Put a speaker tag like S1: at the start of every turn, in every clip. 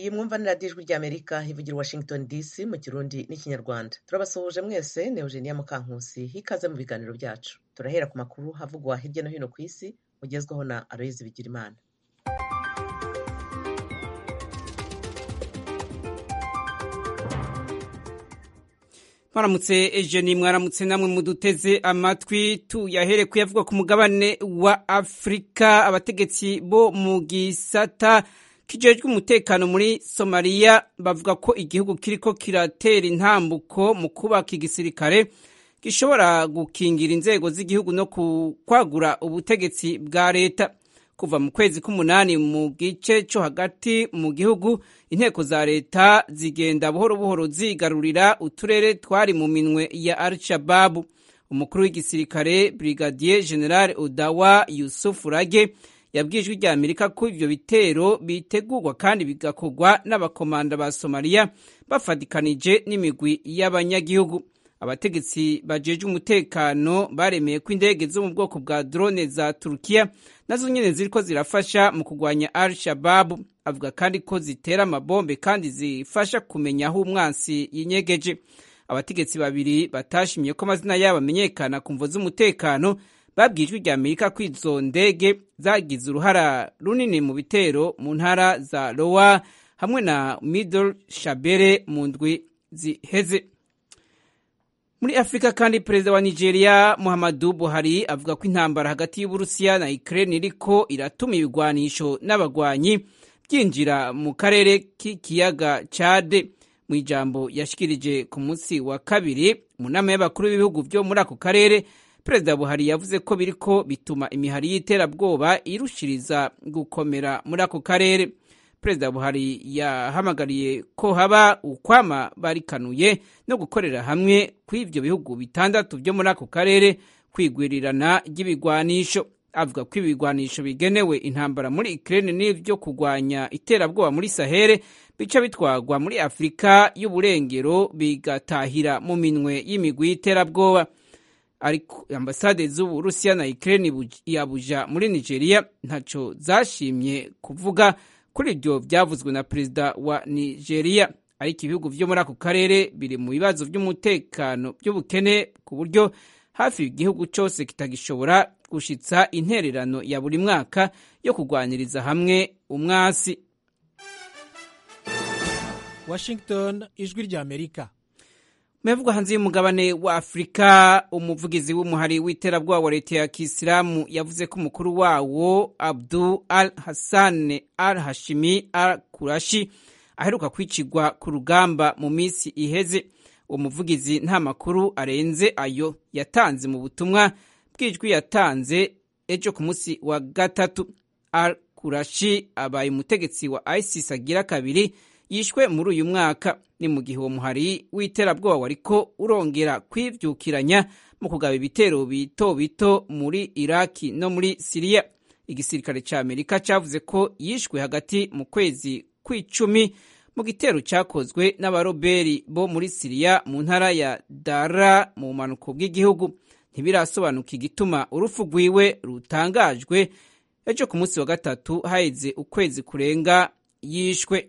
S1: iyi mwumva ni radiyo ijwi ry'amerika ivugira washington dc mu kirundi n'ikinyarwanda turabasuhuje mwese ni eugenia mukankusi hikaze mu biganiro byacu turahera ku makuru havugwa hirya no hino ku isi ugezwaho na aloyizi bigirimana
S2: mwaramutse ejeni mwaramutse namwe muduteze amatwi tuyahere kuyavugwa ku mugabane wa afurika abategetsi bo mu gisata kijejwe umutekano muri somaliya bavuga ko igihugu kiriko kiratera intambuko mu kubaka igisirikare gishobora gukingira inzego z'igihugu no kwagura ubutegetsi bwa leta kuva mu kwezi k'umunani mu gice cyo hagati mu gihugu inteko za leta zigenda buhoro buhoro zigarurira uturere twari mu minwe ya al-shababu umukuru w'igisirikare brigadier general odawa yusuf rage yabwiye ijwi rya amerika ko ivyo bitero bitegurwa kandi bigakorwa n'abakomanda ba somaliya bafatikanije n'imigwi y'abanyagihugu abategetsi bajejwe umutekano baremeye ko indege zo mu bwoko bwa drone za turukiya nazo nyene ziriko zirafasha mu kurwanya al shababu avuga kandi ko zitera amabombe kandi zifasha kumenya aho umwansi yinyegeje abategetsi babiri batashimye ko amazina yabo amenyekana ku mvo z'umutekano babwiye ijwi rya amerika ko izo ndege zagize uruhara runini mu bitero mu ntara za lowa hamwe na middle shabere mu ndwi ziheze muri afurika kandi perezida wa nigeria muhammadu buhari avuga ko intambara hagati y'uburusiya na ukraine iriko iratuma ibigwanisho n'abagwanyi byinjira mu karere k'ikiyaga cade mu ijambo yashikirije ku munsi wa kabiri mu nama y'abakuru b'ibihugu byo muri ako karere perezida buhari yavuze ko biriko bituma imihari y'iterabwoba irushiriza gukomera muri ako karere perezida buhari yahamagariye ko haba ukwama barikanuye no gukorera hamwe kw'ivyo bihugu bitandatu byo muri ako karere kwigwirirana ry'ibigwanisho avuga ko ibigwanisho bigenewe intambara muri Ukraine n'ivyo kurwanya iterabwoba muri Sahere bica bitwagwa muri Afurika y'uburengero bigatahira mu minwe y'imigwi y'iterabwoba ariko ambasade z'Uburusiya na Ukraine yabuja muri Nigeria ntaco zashimye kuvuga kuri ibyo byavuzwe na perezida wa nigeria ariko ibihugu byo muri ako karere biri mu bibazo by'umutekano by'ubukene ku buryo hafi igihugu cyose kitagishobora gushitsa intererano ya buri mwaka yo kurwaniriza hamwe umwasi
S3: washington ijwi rya amerika
S2: mevugwa hanze y'umugabane wa afurika umuvugizi w'umuhari w'iterabwoba wa leta ya kisilamu yavuze ko umukuru wawo abdu al hassan al hashimi al kurashi aheruka kwicirwa ku rugamba mu minsi iheze uwo muvugizi nta makuru arenze ayo yatanze mu butumwa bw'ijwi yatanze ejo ku munsi wa gatatu al kurashi abaye umutegetsi wa isis agira kabiri yishwe muri uyu mwaka ni mu gihe uwo muhari w'iterabwoba wariko urongera kwivyukiranya mu kugaba ibitero bito bito muri iraki no muri siriya igisirikare ca amerika cavuze ko yishwe hagati mu kwezi kw'icumi mu gitero cakozwe n'abaroberi bo muri siriya mu ntara ya dara mu bumanuko bw'igihugu ntibirasobanuka igituma urupfu rwiwe rutangajwe ejo ku munsi wa gatatu haheze ukwezi kurenga yishwe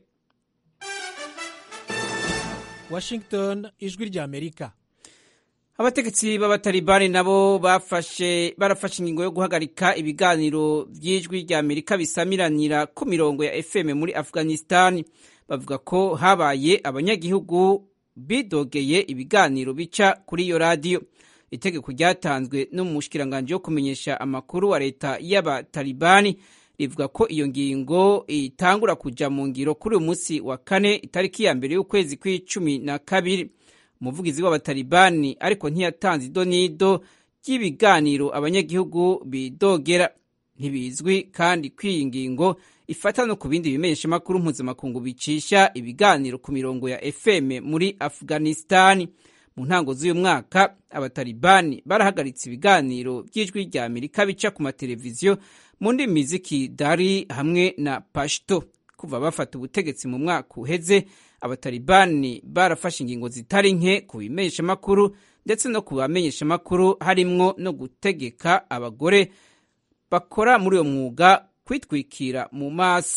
S3: washington ijwi rya amerika
S2: abategetsi b'abatalibani nabo bafashe barafashe ingingo yo guhagarika ibiganiro by'ijwi rya amerika bisamiranira ku mirongo ya fm muri afghanistan bavuga ko habaye abanyagihugu bidogeye ibiganiro bica kuri iyo radiyo itegeko ryatanzwe n'umushikiranganji wo kumenyesha amakuru wa leta y'abatalibani rivuga ko iyo ngingo itangura kuja mu ngiro kuri uyu munsi wa kane itariki ya mbere y'ukwezi kw'icumi na kabiri umuvugizi w'abatalibani ariko ntiyatanze idonido ry'ibiganiro abanyagihugu bidogera ntibizwi kandi ko iyi ngingo ifata no ku bindi bimenyeshamakuru mpuzamakungu bicisha ibiganiro ku mirongo ya fm muri afghanistani mu ntango z'uyu mwaka abatalibani barahagaritse ibiganiro by'ijwi rya amerika bica ku mateleviziyo mu ndimi z'ikidari hamwe na pashto kuva bafata ubutegetsi mu mwaka uheze abatalibani barafashe ingingo zitari nke ku bimenyeshamakuru ndetse no ku bamenyeshamakuru harimwo no gutegeka abagore bakora muri uwo mwuga kwitwikira mu maso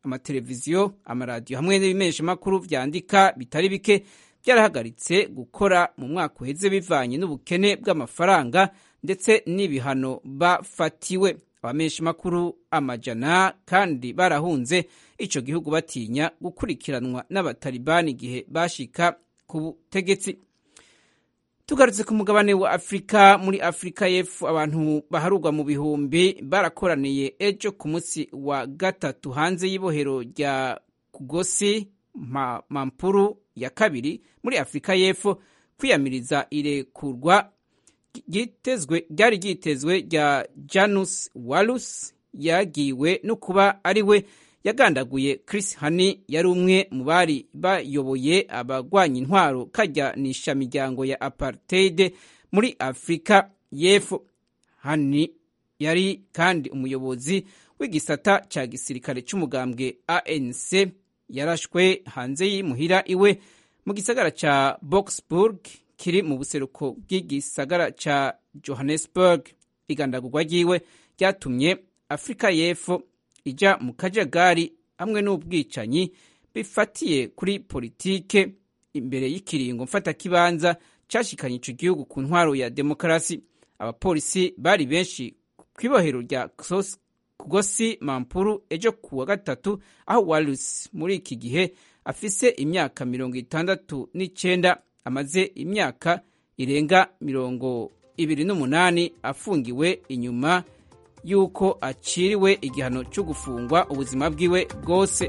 S2: amateleviziyo amaradiyo hamwe n'ibimeshamakuru vyandika bitari bike byarahagaritse gukora mu mwaka uheze bivanye n'ubukene bw'amafaranga ndetse n'ibihano bafatiwe abameshamakuru amajana kandi barahunze ico gihugu batinya gukurikiranwa n'abatalibani igihe bashika ku butegetsi tugarutse ku mugabane wa afurika muri afurika y'epfo abantu baharurwa mu bihumbi barakoraniye ejo ku munsi wa gatatu hanze y'ibohero rya kugosi ma, mampuru ya kabiri muri afurika y'epfo kwiyamiriza irekurwa ryari ryitezwe rya janus walus yagiwe no kuba ari we yagandaguye Chris Hani yari umwe mu bari bayoboye abagwanya intwaro kajyanisha miryango ya apartheid muri Afurika y'Epfo. Hani yari kandi umuyobozi w'igisata ca gisirikare c'umugambwe ANC yarashwe hanze y'imuhira iwe mu gisagara ca Boksburg kiri mu buseruko bw'igisagara ca Johannesburg. Igandagurwa ryiwe ryatumye Afurika y'Epfo ija mu kajagari hamwe n'ubwicanyi bifatiye kuri politike imbere y'ikiringo mfatakibanza cashikanye ico gihugu ku ntwaro ya demokarasi abapolisi bari benshi kw'ibohero rya kugosi mampuru ejo ku wa gatatu aho walus muri iki gihe afise imyaka mirongo itandatu n'icenda amaze imyaka irenga mirongo ibiri n'umunani afungiwe inyuma yuko aciriwe igihano cyo gufungwa ubuzima bwiwe bwose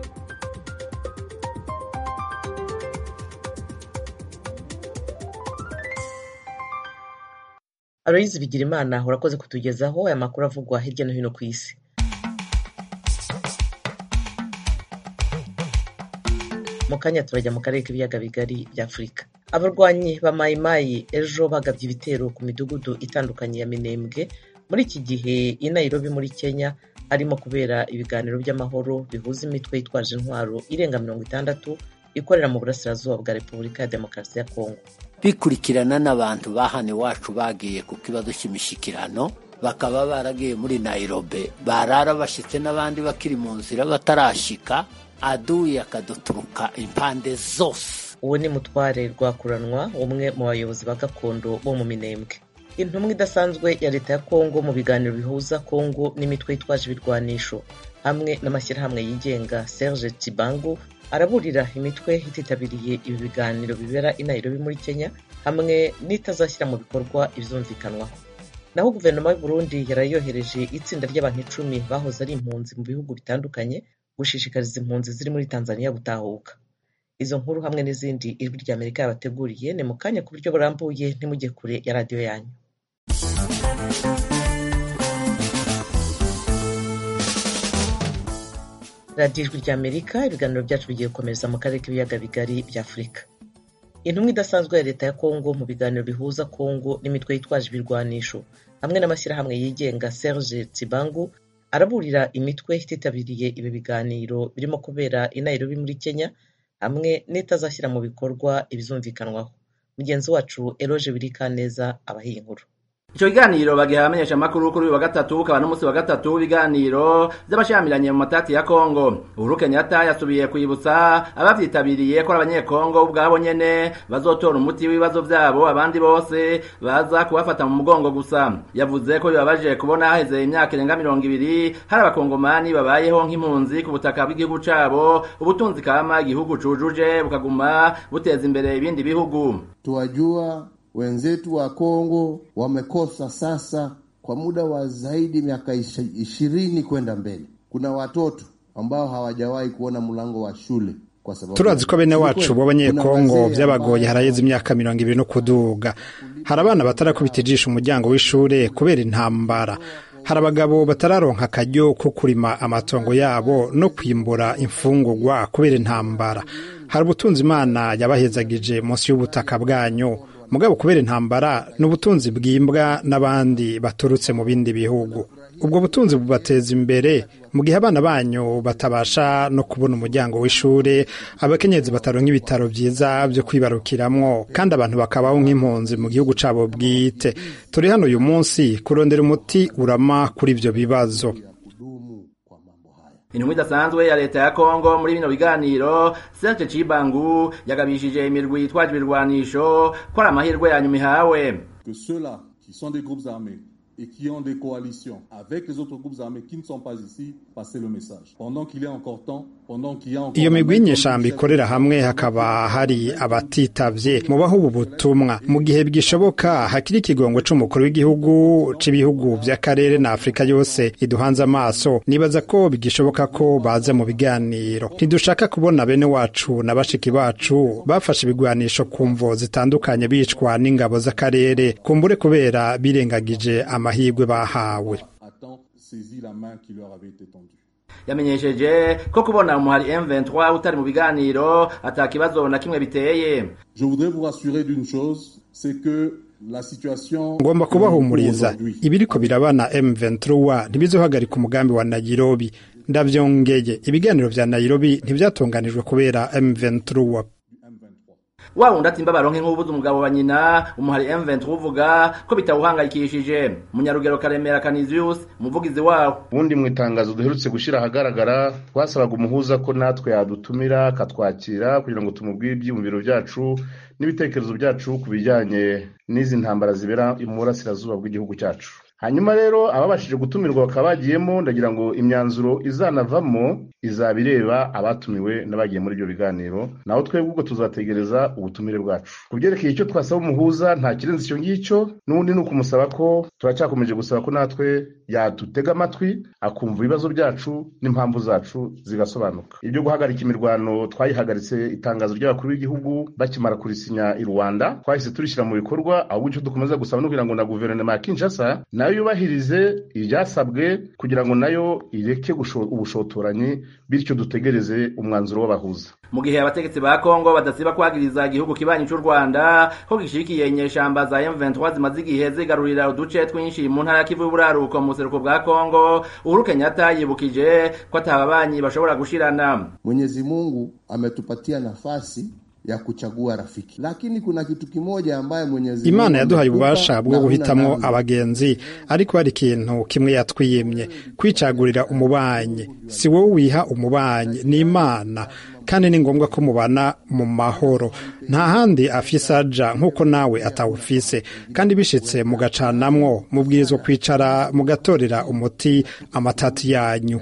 S1: aloyizi bigirimana urakoze kutugezaho aya makuru avugwa hirya no hino ku isi mu kanya turajya mu karere k'ibiyaga bigari bya afurika abarwanyi ba mayimayi ejo bagabye ibitero ku midugudu itandukanye ya minembwe muri iki gihe i Nairobi muri kenya harimo kubera ibiganiro by'amahoro bihuza imitwe yitwaje intwaro irenga mirongo itandatu ikorera mu burasirazuba bwa repubulika ya demokarasi ya kongo
S4: bikurikirana n'abantu ba hano iwacu bagiye ku kibazo cy'imishyikirano bakaba baragiye muri Nairobi barara bashyitse n'abandi bakiri mu nzira batarashika aduye akaduturuka impande zose
S1: uwo ni mutware rwakuranwa umwe mu bayobozi ba gakondo bo mu minembwe intumwa idasanzwe ya leta ya kongo mu biganiro bihuza kongo n'imitwe yitwaje ibirwanisho hamwe n'amashyirahamwe yigenga serge tibangu araburira imitwe ititabiriye ibi biganiro bibera i nairobi muri kenya hamwe n'itazashyira mu bikorwa ibyumvikanwaho naho guverinoma y'u burundi yarayohereje itsinda ry'abantu icumi bahoze ari impunzi mu bihugu bitandukanye gushishikariza impunzi ziri muri tanzania gutahuka izo nkuru hamwe n'izindi ijwi rya amerika yabateguriye ni mu kanya ku buryo burambuye ntimujye kure ya radiyo yanyu radiyo ijwi rya amerika ibiganiro byacu bigiye gukomereza mu karere k'ibiyaga bigari bya afurika intumwa idasanzwe ya leta ya kongo mu biganiro bihuza kongo n'imitwe yitwaje ibirwanisho hamwe n'amashyirahamwe yigenga serge tsibangu araburira imitwe ititabiriye ibi biganiro birimo kubera i nairobi muri kenya hamwe n'itazashyira mu bikorwa ibizumvikanwaho mugenzi wacu eroje birikaneza abahiye inkuru
S5: icyo kiganiro bagiha abamenyeshamakuru kuri uyu wa gatatu ukaba n'umunsi wa gatatu w'ibiganiro by'abashyamiranye mu matati ya kongo uhuru kenyatta yasubiye kwibutsa abavyitabiriye ko ari abanyekongo ubwabo nyene bazotora umuti w'ibibazo vyabo abandi bose baza kubafata mu mugongo gusa yavuze ko bibabaje kubona haheze imyaka irenga mirongo ibiri hari abakongomani babayeho nk'impunzi ku butaka bw'igihugu cabo ubutunzi kama igihugu cujuje bukaguma buteza imbere ibindi bihugu
S6: tuwajua wenzetu wa Kongo wamekosa sasa kwa muda wa zaidi miaka ishirini kwenda mbele. Kuna watoto ambao hawajawahi kuona mlango wa shule kwa sababu
S7: turazi ko bene wacu b'abanyekongo byabagoye haraheze imyaka mirongo ibiri no kuduga hari abana batarakubita ijisho umuryango w'ishure kubera intambara hari abagabo batararonka akaryo ko kurima amatongo yabo no kwimbura imfungurwa kubera intambara hari ubutunzi imana yabahezagije munsi y'ubutaka bwanyu mugabo kubera intambara ni ubutunzi bwimbwa n'abandi baturutse mu bindi bihugu ubwo butunzi bubateza imbere mu gihe abana banyu batabasha no kubona umuryango w'ishuri abakenyezi bataronka ibitaro byiza byo kwibarukiramwo kandi abantu bakabaho nk'impunzi mu gihugu cabo bwite turi hano uyu munsi kurondera umuti urama kuri ibyo bibazo
S5: intumwa idasanzwe ya leta ya kongo muri bino biganiro serge cibangu yagabishije imirwi yitwaje ibirwanisho ko ari amahirwe ya nyuma ihawe
S8: que ceux-là qui sont des groupes armés et qui ont des coalitions avec les autres groupes armés qui ne sont pas ici, passez le message. Pendant qu'il est encore temps, pendant qu'il y a encore...
S7: iyo migwi y'inyeshamba ikorera hamwe hakaba hari abatitavye mubaho ubu butumwa mu gihe bwishoboka hakiri ikigongo c'umukuru w'igihugu c'ibihugu vy'akarere na afurika yose iduhanze amaso nibaza ko bigishoboka ko baza mu biganiro ntidushaka kubona bene wacu na bashiki bacu bafashe ibigwanisho ku mvo zitandukanye bicwa n'ingabo z'akarere kumbure kubera birengagije amahirwe bahawe
S5: yamenyesheje ko kubona umuhari M23 utari mu biganiro ata kibazo na kimwe biteye
S8: Je voudrais vous rassurer d'une chose, c'est que la situation
S7: ngomba kubahumuriza ibiriko birabana M23 ntibizohagarika umugambi wa Nairobi ndavyongeye ibiganiro vya Nairobi ntivyatunganijwe kubera M23
S5: wa wundi atimba baronke nk'ubuze umugabo wa nyina umuhari M23 uvuga ko bitawuhangayikishije munyarugero Karemera Canisius umuvugizi wawo
S9: ubundi mu itangazo duherutse gushyira ahagaragara twasabaga umuhuza ko natwe yadutumira akatwakira kugira ngo tumubwire ibyiyumviro byacu n'ibitekerezo byacu ku bijyanye n'izi ntambara zibera mu burasirazuba bw'igihugu cyacu hanyuma rero ababashije gutumirwa bakaba bagiyemo ndagira ngo imyanzuro izanavamo izaba ireba abatumiwe n'abagiye muri ibyo biganiro naho twebwe ubwo tuzategereza ubutumire bwacu ku byerekeye icyo twasaba umuhuza nta kirenze icyo ngicyo n'ubundi ni ukumusaba ko turacyakomeje gusaba ko natwe yadutega amatwi akumva ibibazo byacu n'impamvu zacu zigasobanuka ibyo guhagarika imirwano twayihagaritse itangazo ry'abakuru b'igihugu bakimara kurisinya i rwanda twahise turishyira mu bikorwa ahubwo icyo dukomeza gusaba no kugira ngo na guverinoma ya kinshasa nayo yubahirize ibyasabwe kugira ngo nayo ireke ubushotoranyi bityo dutegereze umwanzuro w'abahuza
S5: mu gihe abategetsi ba Kongo badasiba kwagiriza igihugu kibanyi cy'u Rwanda ko gishikiye inyeshamba za M23 zimaze igihe zigarurira uduce twinshi mu ntara ya Kivu y'Uburaruko mu buseruko bwa Kongo Uhuru Kenyatta yibukije ko atababanyi bashobora gushirana
S6: Mwenyezi Mungu ametupatia nafasi ya kuchagua rafiki, lakini kuna kitu kimoja ambaye Mwenyezi
S7: Imana yaduhaye ububasha bwo guhitamwo abagenzi, ariko hari ikintu kimwe yatwiyemye kwicagurira umubanyi. Si wowe wiha umubanyi, ni Imana kandi ni ngombwa ko mubana mu mahoro nta handi afise aja nk'uko nawe atawufise kandi bishitse mugacanamwo mubwirizwa kwicara mugatorera umuti amatati yanyu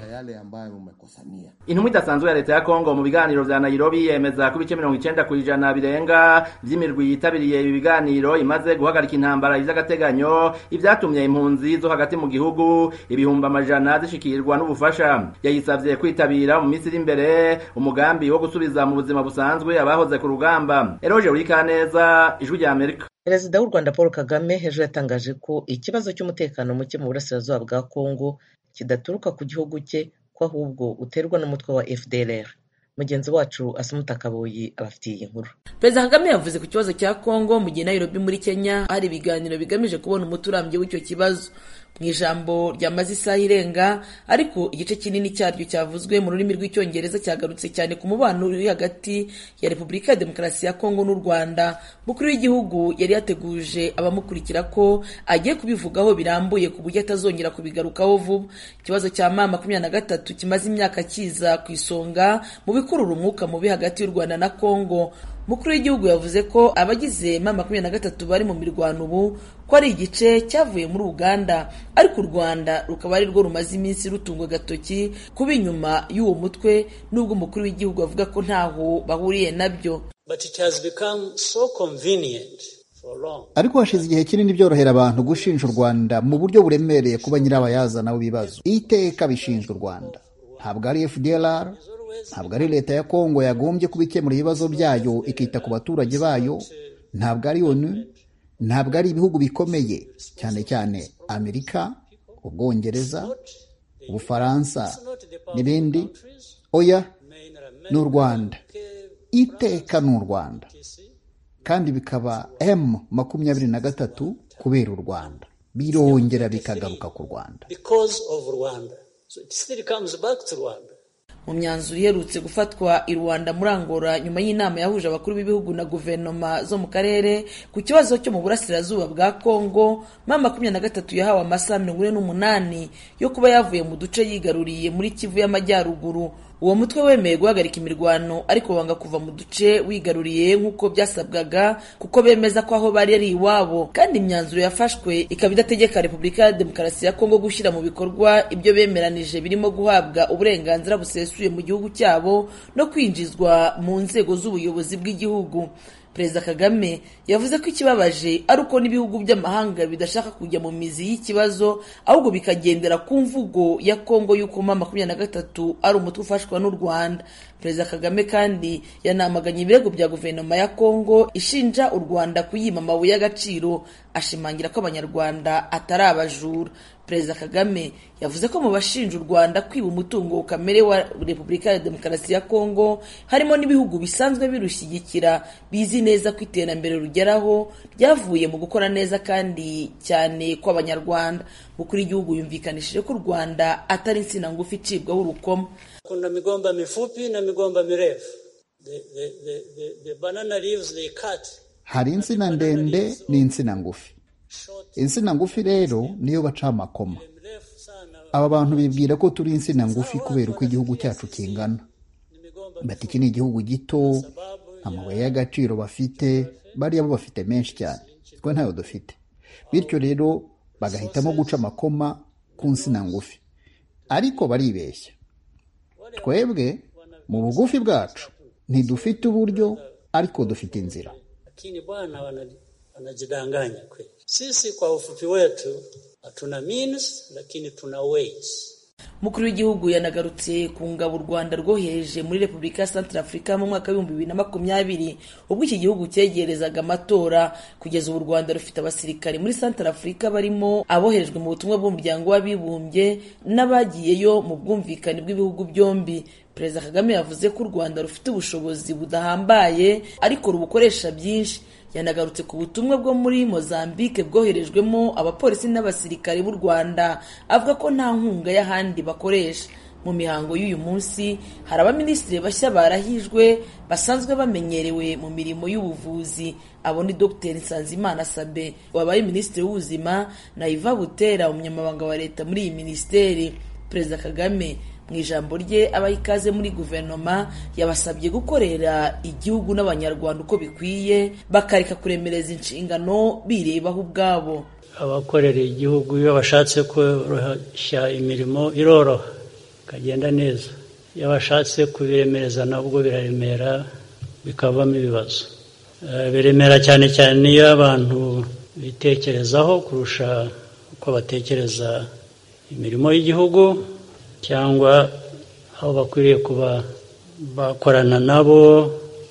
S5: intumwa idasanzwe ya leta ya kongo mu biganiro vya nairobi yemeza ko ibice mirongo icenda kw'ijana birenga vy'imirwi yitabiriye ibi biganiro imaze guhagarika intambara vy'agateganyo ivyatumye impunzi zo hagati mu gihugu ibihumbi amajana zishikirwa n'ubufasha yayisavye kwitabira mu minsi iri imbere umugambi wo gusubiza mu buzima busanzwe abahoze ku rugamba eroje urikaneza ijwi rya amerika
S1: perezida w'u rwanda paul kagame ejo yatangaje ko ikibazo cy'umutekano muke mu burasirazuba bwa kongo kidaturuka ku gihugu cye ko ahubwo uterwa n'umutwe wa fdlr mugenzi wacu asumuta kaboyi abafitiye iyi nkuru
S10: perezida kagame yavuze ku kibazo cya kongo mu gihe nairobi muri kenya hari ibiganiro bigamije kubona umuti urambye w'icyo kibazo mu ijambo ryamaze isaha irenga ariko igice kinini cyaryo cyavuzwe mu rurimi rw'icyongereza cyagarutse cyane ku mubano uri hagati ya repubulika ya demokarasi ya kongo n'u rwanda mukuru w'igihugu yari yateguje abamukurikira ko agiye kubivugaho birambuye ku buryo atazongera kubigarukaho vuba ikibazo cya ma makumyabiri na gatatu kimaze imyaka kiza ku isonga mu bikurura umwuka mubi hagati y'u rwanda na kongo mukuru w'igihugu yavuze ko abagize ma makumyabiri na gatatu bari mu mirwano ubu ko ari igice cyavuye muri uganda ariko u rwanda rukaba ari rwo rumaze iminsi rutungwa agatoki kuba inyuma y'uwo mutwe n'ubwo umukuru w'igihugu avuga ko ntaho bahuriye nabyo
S11: ariko hashize igihe kinini byorohera abantu gushinja u rwanda mu buryo buremereye kuba nyirabayazana w'ibibazo iteka bishinja u rwanda ntabwo ari fdlr ntabwo ari leta ya kongo yagombye kuba ikemura ibibazo byayo ikita ku baturage bayo ntabwo ari onu ntabwo ari ibihugu bikomeye cyane cyane amerika ubwongereza ubufaransa n'ibindi oya ni u rwanda iteka ni u rwanda kandi bikaba m makumyabiri na gatatu kubera u rwanda birongera bikagaruka ku rwanda
S10: mu myanzuro iherutse gufatwa i rwanda muri angola nyuma y'inama yahuje abakuru b'ibihugu na guverinoma zo mu karere ku kibazo cyo mu burasirazuba bwa kongo mama makumyabiri na gatatu yahawe amasaha mirongo ine n'umunani yo kuba yavuye mu duce yigaruriye muri kivu y'amajyaruguru uwo mutwe wemeye guhagarika imirwano ariko wanga kuva mu duce wigaruriye nk'uko byasabwaga kuko bemeza ko aho bari ari iwabo kandi imyanzuro yafashwe ikaba idategeka repubulika ya demokarasi ya kongo gushyira mu bikorwa ibyo bemeranije birimo guhabwa uburenganzira busesuye mu gihugu cyabo no kwinjizwa mu nzego z'ubuyobozi bw'igihugu perezida kagame yavuze ko ikibabaje ari uko n'ibihugu by'amahanga bidashaka kujya mu mizi y'ikibazo ahubwo bikagendera ku mvugo ya kongo y'uko ma makumyabiri na gatatu ari umutwe ufashwa n'u rwanda perezida kagame kandi yanamaganye ibirego bya guverinoma ya kongo ishinja u rwanda kuyima amabuye y'agaciro ashimangira ko abanyarwanda atari abajura perezida kagame yavuze ko mu bashinja u rwanda kwiba umutungo kamere wa repubulika ya demokarasi ya kongo harimo n'ibihugu bisanzwe birushyigikira bizi neza ko iterambere rugeraho ryavuye mu gukora neza kandi cyane kw'abanyarwanda mukuru w'igihugu yumvikanishije ko u rwanda atari insina ngufi icibwaho urukoma
S12: kuna migomba mifupi na migomba mirefu the, the, the, the, the banana leaves they cut
S11: hari insina ndende n'insina ngufi insina ngufi rero niyo baca amakoma aba bantu bibwira ko turi insina ngufi kubera uko igihugu cyacu kingana bati iki ni igihugu gito amabuye y'agaciro bafite bariya bo bafite menshi cyane twe ntayo dufite bityo rero bagahitamo guca amakoma ku nsina ngufi ariko baribeshya twebwe mu bugufi bwacu ntidufite uburyo ariko dufite inzira
S12: lakini bwana wanajidanganya kweli. Sisi kwa ufupi wetu hatuna means, lakini tuna ways.
S10: umukuru w'igihugu yanagarutse ku ngabo u rwanda rwohereje muri repubulika ya santara afurika mu mwaka w'ibihumbi bibiri na makumyabiri ubwo iki gihugu cyegerezaga amatora kugeza ubu u rwanda rufite abasirikari muri santara afurika barimo aboherejwe mu butumwa bw'umuryango w'abibumbye n'abagiyeyo mu bwumvikane bw'ibihugu byombi perezida kagame yavuze ko u rwanda rufite ubushobozi budahambaye ariko rubukoresha byinshi yanagarutse ku butumwa bwo muri mozambique bwoherejwemo abapolisi n'abasirikare b'u rwanda avuga ko nta nkunga y'ahandi bakoresha mu mihango y'uyu munsi hari abaminisitiri bashya barahijwe basanzwe bamenyerewe mu mirimo y'ubuvuzi abo ni dr nsanzimana sabe wabaye minisitiri w'ubuzima na iva butera umunyamabanga wa leta muri iyi minisiteri perezida kagame mu ijambo rye abaha ikaze muri guverinoma yabasabye gukorera igihugu n'abanyarwanda uko bikwiye bakareka kuremereza inshingano birebaho ubwabo
S12: abakorera igihugu iyo bashatse koroshya imirimo iroroha ikagenda neza iyo bashatse kubiremereza nabwo biraremera bikavamo ibibazo biremera cyane cyane iyo abantu bitekerezaho kurusha uko batekereza imirimo y'igihugu cyangwa aho bakwiriye kuba bakorana nabo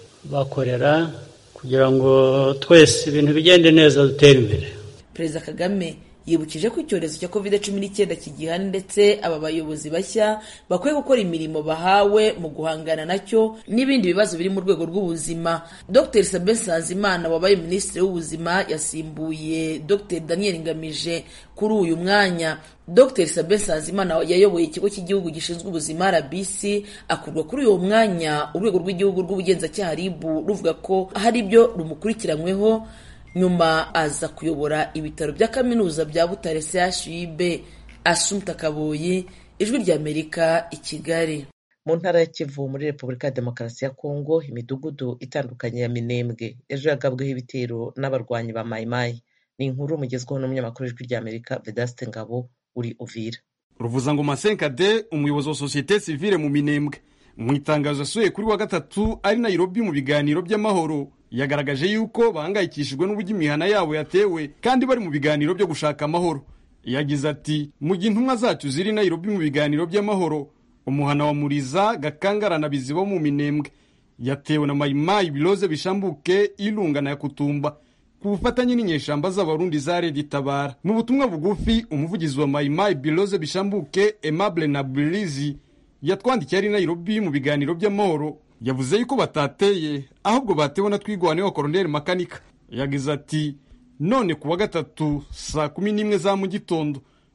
S12: bakorera kugira ngo twese ibintu bigende neza dutere imbere
S10: perezida kagame yibukije ko icyorezo cya covid cumi n'icyenda kigihana ndetse aba bayobozi bashya bakwiye gukora imirimo bahawe mu guhangana nacyo n'ibindi bibazo biri mu rwego rw'ubuzima dr sabin sanzimana wabaye minisitiri w'ubuzima yasimbuye dr daniel ngamije kuri uyu mwanya dr sabin sanzimana yayoboye ikigo cy'igihugu gishinzwe ubuzima rbc akurwa kuri uwo mwanya urwego rw'igihugu rw'ubugenzacyaha rib ruvuga ko hari ibyo rumukurikiranyweho nyuma aza kuyobora ibitaro bya kaminuza bya butare chub asumta kaboyi ijwi ry'amerika i kigali
S1: mu ntara ya kivu muri repubulika ya demokarasi ya kongo imidugudu itandukanye ya minembwe ejo yagabweho ibitero n'abarwanyi ba mayimayi ni inkuru mugezweho n'umunyamakuru w'ijwi ry'amerika vedaste ngabo uri uvira
S13: ruvuzangoma senkade umuyobozi wa sosiyete sivile mu minembwe mu itangazo yasuye kuri wa gatatu ari nairobi mu biganiro by'amahoro yagaragaje yuko bahangayikishijwe n'uburyo imihana yabo yatewe kandi bari mu biganiro byo gushaka amahoro yagize ati mu gihe intumwa zacu ziri nairobi mu biganiro by'amahoro umuhana wa muriza gakangara na bizibo mu minembwe yatewe na mayimayi biroze bishambuke irunga na yakutumba ku bufatanye n'inyeshamba z'abarundi za redi tabara mu butumwa bugufi umuvugizi wa mayimayi biroze bishambuke aimable na burizi yatwandikiye ari nairobi mu biganiro by'amahoro yavuze yuko batateye ahubwo batewe na twigwane wa koroneli makanika yagize ati none ku wa gatatu saa kumi n'imwe za mu gitondo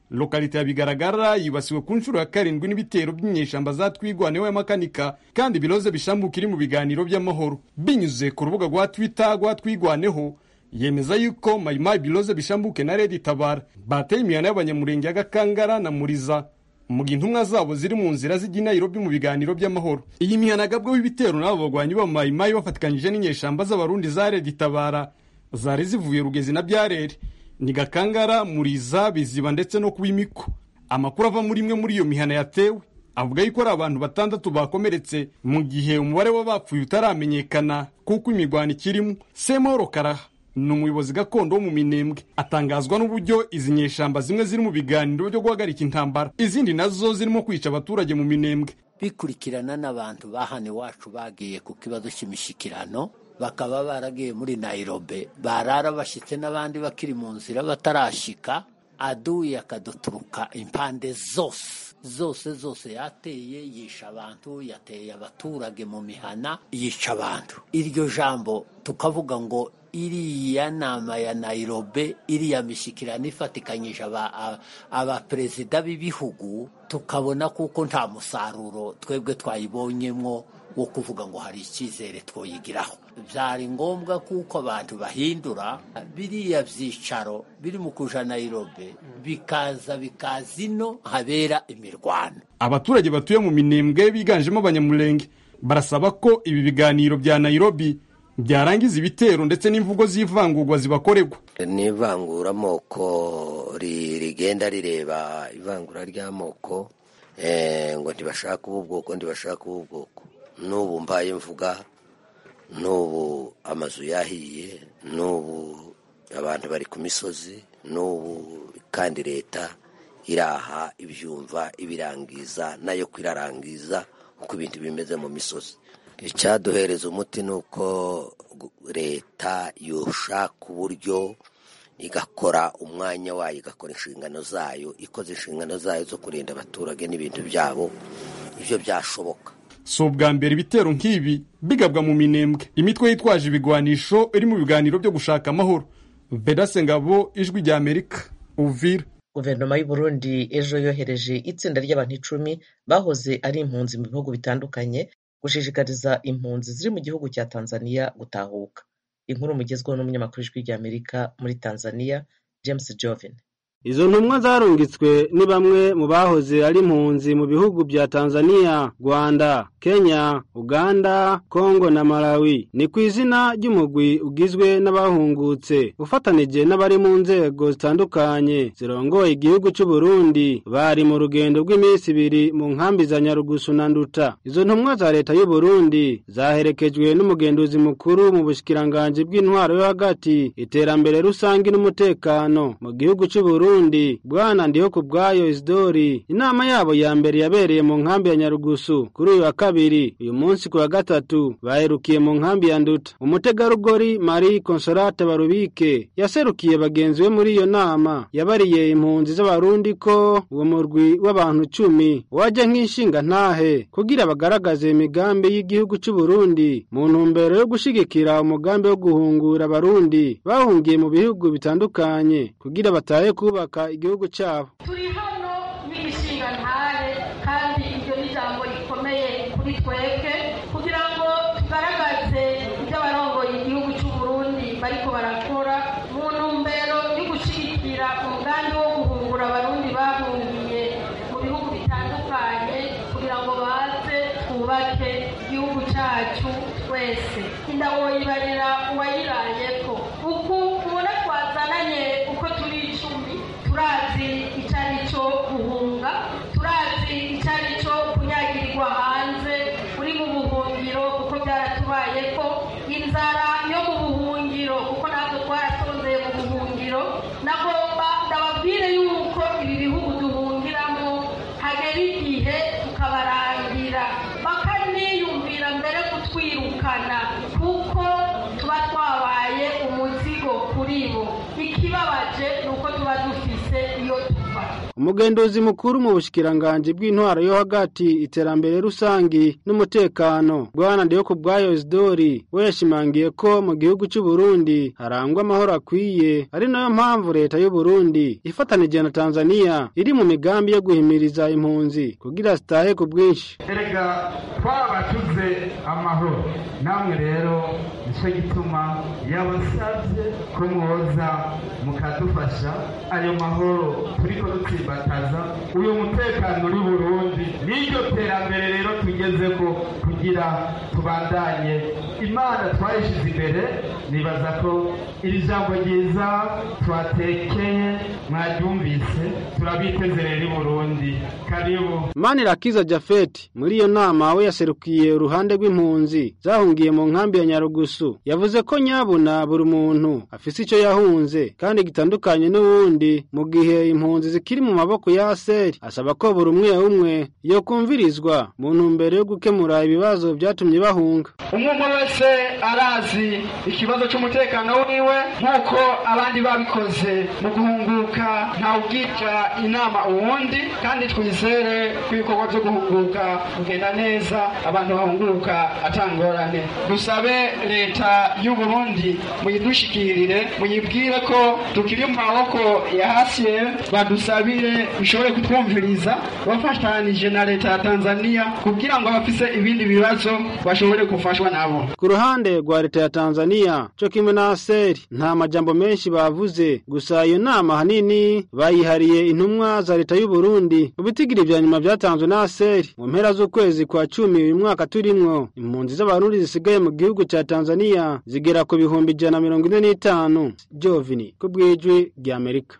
S13: lokalite ya bigaragara yibasiwe ku nshuro ya karindwi n'ibitero by'inyeshamba za twigwaneho ya makanika kandi biroze bishambuka iri mu biganiro by'amahoro binyuze ku rubuga rwa twitter rwa twigwaneho yemeza yuko mayimayi biroze bishambuke na redi tabara bateye imihana y'abanyamurenge ya gakangara na muriza mu gihe intumwa zabo ziri mu nzira zijya i nairobi mu biganiro by'amahoro iyi mihana yagabweho ibitero n'abo bagwanyi ba mayimayi bafatikanyije n'inyeshamba z'abarundi za redi tabara zari zivuye rugezi na byarere ni gakangara muriza biziba ndetse no kuba imiko amakuru ava muri imwe muri iyo mihana yatewe avuga yuko ari abantu batandatu bakomeretse mu gihe umubare w'abapfuye utaramenyekana kuko imirwano ikirimo semoro karaha ni umuyobozi gakondo wo mu minembwe atangazwa n'uburyo izi nyeshamba zimwe ziri mu biganiro byo guhagarika intambara izindi nazo zirimo kwica abaturage mu minembwe
S4: bikurikirana n'abantu ba hano iwacu bagiye ku kibazo cy'imishyikirano bakaba baragiye muri nayirobe barara bashyitse n'abandi bakiri mu nzira batarashyika aduye akaduturuka impande zose zose zose yateye yisha abantu yateye abaturage mu mihana yica abantu iryo jambo tukavuga ngo iriya nama ya nayirobe iriya mishyikirano ifatikanyije abaperezida b'ibihugu tukabona kuko nta musaruro twebwe twayibonyemo wo kuvuga ngo hari icyizere twoyigiraho byari ngombwa kuko abantu bahindura biriya byicaro biri mu kuja nayirobe bikaza bikaza ino habera imirwano
S13: abaturage batuye mu minembwe biganjemo abanyamurenge barasaba ko ibi biganiro bya nayirobi byarangiza ibitero ndetse n'imvugo z'ivangurwa zibakorerwa
S14: n'ivanguramoko rigenda rireba ivangura ry'amoko ngo ntibashake ubu bwoko ntibashake ubu bwoko n'ubu mbaye mvuga n'ubu amazu yahiye n'ubu abantu bari ku misozi n'ubu kandi leta iraha ibyumva ibirangiza nayo kwirarangiza uko ibintu bimeze mu misozi icyaduhereza umuti ni uko leta yoshaka uburyo igakora umwanya wayo igakora inshingano zayo ikoze inshingano zayo zo kurinda abaturage n'ibintu byabo ibyo byashoboka
S13: si ubwa mbere ibitero nk'ibi bigabwa mu minembwe imitwe yitwaje ibigwanisho iri mu biganiro byo gushaka amahoro vedase ngabo ijwi rya amerika uvira
S1: guverinoma y'u Burundi ejo yohereje itsinda ry'abantu icumi bahoze ari impunzi mu bihugu bitandukanye gushishikariza impunzi ziri mu gihugu cya tanzania gutahuka inkuru mugezweho n'umunyamakuru w'ijwi rya amerika muri tanzania james joven
S15: izo ntumwa zarungitswe ni bamwe mu bahoze ari impunzi mu bihugu bya tanzania rwanda kenya uganda kongo na malawi ni ku izina ry'umugwi ugizwe n'abahungutse ufatanije n'abari mu nzego zitandukanye zirongoye igihugu cy'u Burundi bari mu rugendo rw'iminsi ibiri mu nkambi za nyarugusu na nduta izo ntumwa za leta y'u Burundi zaherekejwe n'umugenduzi mukuru mu bushikiranganji bw'intwaro yo hagati iterambere rusange n'umutekano mu gihugu cy'u Burundi Burundi bwana ndiho ku bwayo Isidori inama yabo ya mbere yabereye mu nkambi ya Nyarugusu kuri uyu wa kabiri uyu munsi ku wa gatatu baherukiye mu nkambi ya Nduta umutegarugori Marie Consolate Barubike yaserukiye bagenzi be muri iyo nama yabariye impunzi z'abarundi ko uwo murwi w'abantu cumi wajya nk'inshinga ntahe kugira bagaragaze imigambi y'igihugu cy'u Burundi mu ntumbero yo gushigikira umugambi wo guhungura abarundi bahungiye mu bihugu bitandukanye kugira batahe kuba kubaka igihugu cyabo
S16: turi hano n'igishinga ntare kandi iryo ni ijambo rikomeye kuri twebwe kugira ngo tugaragaze ibyo abarongoye igihugu cy'u Burundi bariko barakora mu ntumbero yo gushyigikira umugambi wo guhungura abarundi bahungiye mu bihugu bitandukanye kugira ngo baze twubake igihugu cyacu twese indawoyibarira uwayirayeko uku ubona twazananye uko turi icumi turazi icyo ari cyo guhunga turazi icyo ari cyo kunyagirirwa hanze uri mu buhungiro kuko byaratubaye ko inzara yo mu buhungiro kuko natwe twarasonzeye mu buhungiro nagomba ndababwire yuko ibi bihugu duhungiramo hagera igihe tukabarangira bakaniyumvira mbere kutwirukana kuko tuba twabaye umuzigo kuri bo ikibabaje ni uko tuba dufise iyo tuva
S15: umugenduzi mukuru mu bushikiranganji bw'intwaro yo hagati iterambere rusangi n'umutekano bwana ndiyoko bwayo isidori we yashimangiye ko mu gihugu cy'u Burundi harangwa amahoro akwiye ari nayo mpamvu leta y'u Burundi ifatanije na Tanzania iri mu migambi yo guhimiriza impunzi kugira zitahe ku bwinshi
S17: erega twabatuze amahoro namwe rero nicyo gituma yabasabye ko mwoza mukadufasha ayo mahoro turiko dutsimbataza uyu mutekano uri burundi n'iryo terambere rero tugeze ko kugira tubandanye imana twayishyize imbere nibaza ko iri jambo ryiza twatekeye mwaryumvise turabiteze rero i burundi karibu
S15: Manirakiza Jafeti muri iyo nama we yaserukiye uruhande rw'impunzi zahungiye mu nkambi ya Nyarugusu yavuze ko nyabuna buri muntu afise ico yahunze kandi gitandukanye n'uwundi mu gihe impunzi zikiri mu maboko ya aseri asaba ko buri umwe umwe yo kumvirizwa mu ntumbero yo gukemura ibibazo byatumye bahunga
S17: umwe umwe wese arazi ikibazo cy'umutekano wiwe nk'uko abandi babikoze mu guhunguka ntawubwira inama uwundi kandi twizere ko ibikorwa byo guhunguka kugenda neza abantu bahunguka atangorane dusabe leta y'u Burundi muyidushikirire muyibwire ko tukiri mu maboko ya hasiye badusabire bishobore kutwumviriza bafatanije na leta ya Tanzania kugira ngo abafise ibindi bibazo bashobore gufashwa nabo
S15: ku ruhande rwa leta ya Tanzania cyo kimwe na aseri nta majambo menshi bavuze gusa iyo nama hanini bayihariye intumwa za leta y'u Burundi mu bitigiri vya nyuma vyatanzwe na aseri mu mpera z'ukwezi kwa cumi uyu mwaka turimwo impunzi z'abarundi zisigaye mu gihugu ca Tanzania zigera ku bihumbi ijana na mirongo ine n'itanu Jovini ku bw'ijwi rya Amerika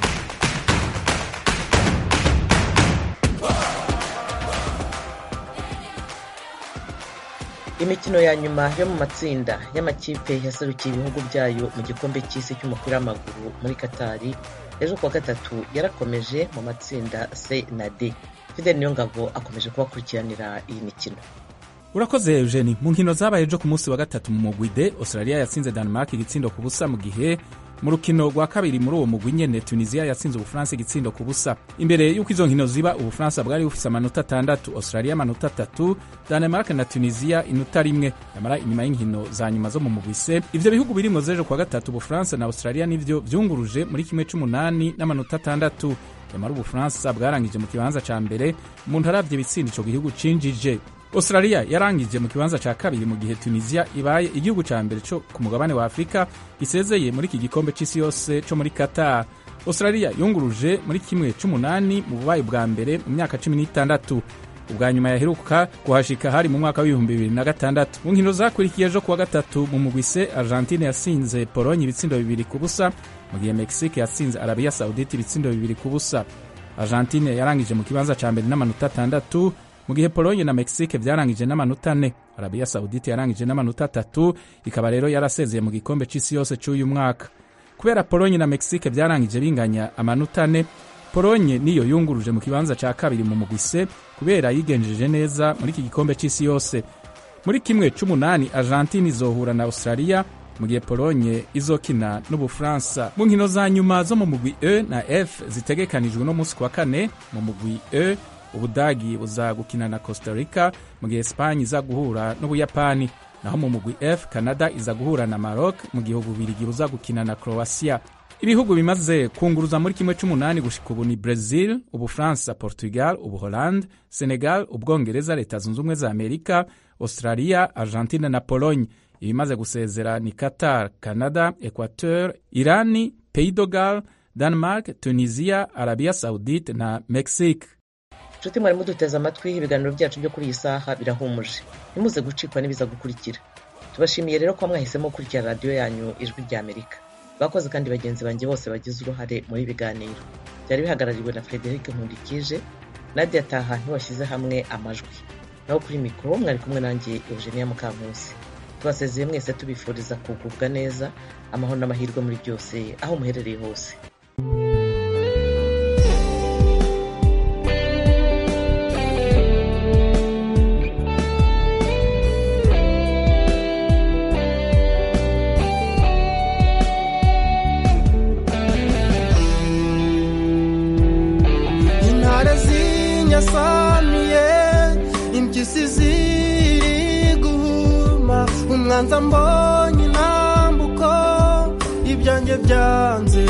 S1: imikino ya nyuma yo mu matsinda y'amakipe yaserukiye ibihugu byayo mu gikombe cy'isi cy'umupira w'amaguru muri katari ejo kuwa gatatu yarakomeje mu matsinda c na d fidel niyongabo akomeje kubakurikiranira iyi mikino
S18: urakoze eugeni mu nkino zabaye ejo ku munsi wa gatatu mu mugwi de australia yatsinze denmark igitsindo ku busa mu gihe mu rukino rwa kabiri muri uwo mugwi nyene tunisia yatsinze ubufaransa igitsindo ku busa imbere y'uko izo nkino ziba ubufaransa bwari bufise amanota atandatu australia amanota atatu danemark na tunisia inota rimwe nyamara inyuma y'inkino za nyuma zo mu mugwi se ivyo bihugu birimwo z'ejo kuwa gatatu ubufaransa na australia nivyo vyunguruje muri kimwe c'umunani n'amanota atandatu nyamara ubufaransa bwarangije mu kibanza ca mbere umuntu aravye ibitsinda ico gihugu cinjije australia yarangije mu kibanza ca kabiri mu gihe tunisia ibaye igihugu ca mbere co ku mugabane wa afurika gisezeye muri iki gikombe c'isi yose co muri qatar australia yunguruje muri kimwe c'umunani mu bubaye bwa mbere mu myaka cumi n'itandatu ubwa nyuma yaheruka kuhashika hari mu mwaka w'ibihumbi bibiri na gatandatu mu nkino zakurikiye ejo kuwa gatatu mu mugwi se argentine yasinze polonye ibitsindo bibiri ku busa mu gihe mexique yatsinze arabiya saudite ibitsindo bibiri ku busa argentine yarangije mu kibanza ca mbere n'amanota atandatu mu gihe polonye na mexique vyarangije n'amanota ane arabiya saudite yarangije n'amanota atatu ikaba rero yarasezeye mu gikombe c'isi yose c'uyu mwaka kubera polonye na mexique vyarangije binganya amanota ane polonye niyo yunguruje mu kibanza ca kabiri mu mugwi se kubera yigenjeje neza muri iki gikombe c'isi yose muri kimwe c'umunani argentine izohura na australia mu gihe polonye izokina n'ubufaransa mu nkino za nyuma zo mu mugwi e na f zitegekanijwe no munsi kwa kane mu mugwi e ubudagi buza gukina na costa rica mu gihe esipanye iza guhura n'ubuyapani naho mu mugwi f canada iza guhura na maroc mu gihe ububirigi buza gukina na croatia ibihugu bimaze kunguruza muri kimwe c'umunani gushika ubu ni brazil ubufaransa portugal ubuholande senegal ubwongereza leta zunze ubumwe za amerika australia argentine na pologne ibimaze gusezera ni qatar canada equateur irani pays dogal denmark tunisia arabia saudite na mexique
S1: nshuti mwari muduteze amatwi ibiganiro byacu byo kuri iyi saha birahumuje ntimuze gucikwa n'ibiza gukurikira tubashimiye rero ko mwahisemo gukurikira radiyo yanyu ijwi rya amerika bakoze kandi bagenzi banjye bose bagize uruhare muri biganiro byari bihagarariwe na frederic nkundikije nadia taha ntiwashyize hamwe amajwi naho kuri mikoro mwari kumwe nanjye eugenia mukankusi tubasezeye mwese tubifuriza kugubwa neza amahoro n'amahirwe muri byose aho muherereye hose
S19: umwanza mbonye intambuko ibyanjye byanze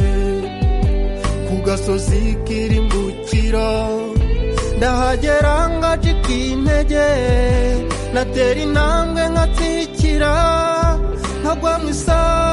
S19: ku gasozi kirimbukiro ndahagera ngacika intege natera intambwe nkatsikira nkagwa mu isaha